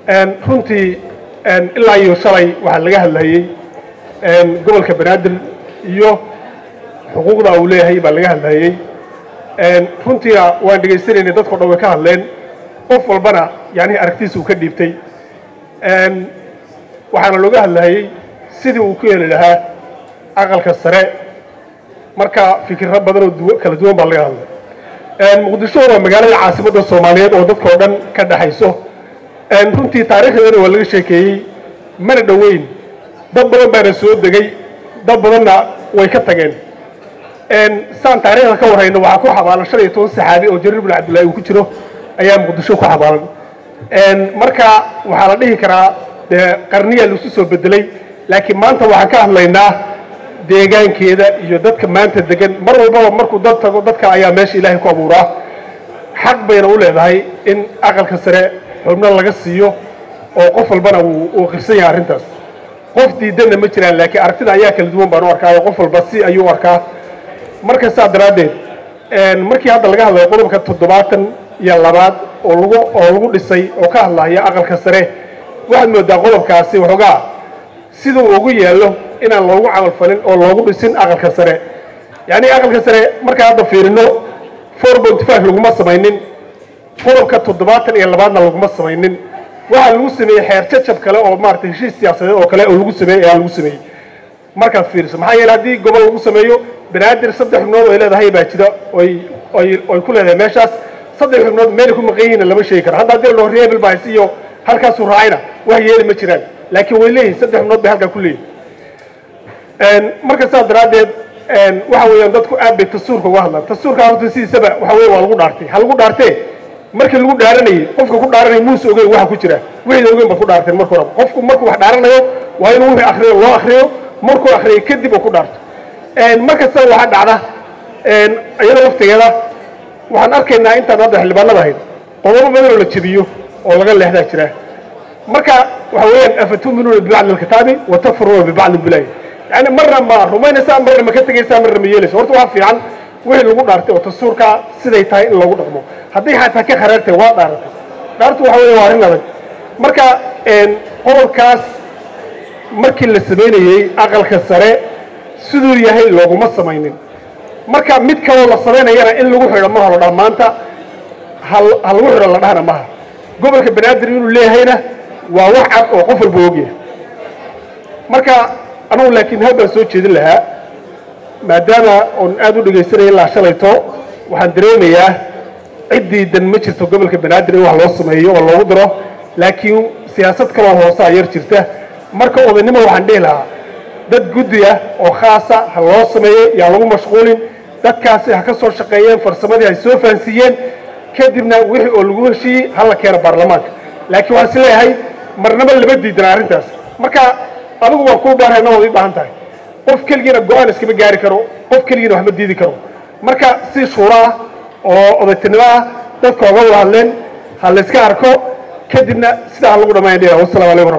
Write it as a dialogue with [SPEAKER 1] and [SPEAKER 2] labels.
[SPEAKER 1] runtii ilaa iyo shalay waxaa laga hadlayey gobolka banaadir iyo xuquuqda uu leeyahay baa laga hadlayey runtiina waan dhegaysanaynay dadko dhan way ka hadleen qof walbana yani aragtiisa uu ka dhiibtay waxaana looga hadlayey sidii uu ku heli lahaa aqalka sare marka fikirro badan oo kala duwan baa laga hadlay muqdisho waa magaalada caasimadda soomaaliyeed oo dadkao dhan ka dhexayso runtii taariikhdeedana waa laga sheekeeyey mana dhoweyn dad badan baana soo degay dad badanna way ka tageen saan taariikhda ka warrayno waxaa ku xabaalan shan iyo toban saxaabi oo jariir bin cabdullahi uu ku jiro ayaa muqdisho ku xabaalan marka waxaa la dhihi karaa dee qarniyaa laisu soo bedelay laakiin maanta waxaan ka hadlaynaa deegaankeeda iyo dadka maanta degan mar walbaba markuu dad tago dadka ayaa meesha ilaahay ku abuuraa xaq bayna u leedahay in aqalka sare xubno laga siiyo oo qof walbana uu qirsan yahay arrintaas qof diidanna ma jiraan laakiin aragtida ayaa kala duwan baan u arkaayo qof walba si ayuu u arkaa marka saa daraaddeed markii hadda laga hadlayo qodobka toddobaatan iyo labaad oo lagu oo lagu dhisay oo ka hadlaya aqalka sare waxaad moodaa qodobkaasi waxoogaa siduu ugu yaallo inaan loogu camalfalin oo loogu dhisin aqalka sare yacni aqalka sare markaan hadda fiirino four point five laguma samaynin qodobka toddobaatan iyo labaadna laguma samaynin waxaa lagu sameeyey xeer jajab kale oo maaragtay heshiis siyaasadeed oo kale oo lagu sameeyey ayaa lagu sameeyey markaad fiiriso maxaa yeele haddii gobol lagu sameeyo banaadir saddex xubnood ay leedahay baa jira oy oy oy ku leedahay meeshaas saddex xubnood meelay ku maqan yihiinna lama sheegi karo hadda haddii loo reebel baa iyo halkaasuu raacayna wax yeeli ma jiraan laakiin way leeyihin saddex xubnood bay halkaa ku leeyihin marka saas daraaddeed waxa weeyaan dadku aad bay tasuurka uga hadlaan tasuurka horta sidiisaba waxa weye waa lagu dhaartay ha lagu dhaartee markii lagu dhaaranayey qofka ku dhaaranaya muuse ogeyn waxa ku jira wixii ogeyn baad ku dhaarteen marka horeba qofku markuu wax dhaaranayo waa inuu wixii akriyo loo akriyo markuu akriyo kadib uu ku dhaarto markasta waxaa dhacda iyada laftigeeda waxaan arkaynaa intaan hadda xildhibaanada ahayd qodobo badan oo la jebiyo oo laga leexdaa jira marka waxa weeyaan afatuminuuna bibacdi alkitaabi wa takfuruuna bibacdi bilaahi yani marna ma rumaynaysaa marna ma ka tegaysaa marna ma yeelaysa horta waxaa fiican wixii lagu dhaartay oo tasuurka siday tahay in loogu dhaqmo haddii xataa ka kharaartay waa dhaaratay dhaartu waxa weeye waa arrin adag marka qodobkaas markii la samaynayey aqalka sare siduu yahay looguma samaynin marka mid kaloo la samaynayana in lagu xidho ma holo dhaa maanta ha lagu xidho la dhahna maha gobolka banaadir inuu leeyahayna waa wax cad oo qof walba ogyahay marka anugu laakiin hal baan soo jeedin lahaa maadaama oon aad u dhegaysanaya ilaa shalayto waxaan dareemayaa ciddii dan ma jirto gobolka banaadir in wax loo sameeyo oo loogu daro laakiin siyaasad kaloo hoosaa yar jirta marka odaynimo waxaan dhihi lahaa dad guddi ah oo khaasa ha loo sameeyey yaan lagu mashquulin dadkaasi ha ka soo shaqeeyeen farsamadii hay soo fahansiiyeen kadibna wixii oo lagu heshiiyey ha la keeno baarlamaanka laakiin waxaan is leeyahay marnaba lama diidana arrintaas marka adigu waa kuu baarhayna waad ii baahan tahay qof keligiina go-aan iskama gaari karo qof keligiina wax ma diidi karo marka si shuuro ah oo odaytinimo ah dadka oga wada hadleen ha layska arko kadibna sidaa ha lagu dhammayn dhia wassalamu alaykum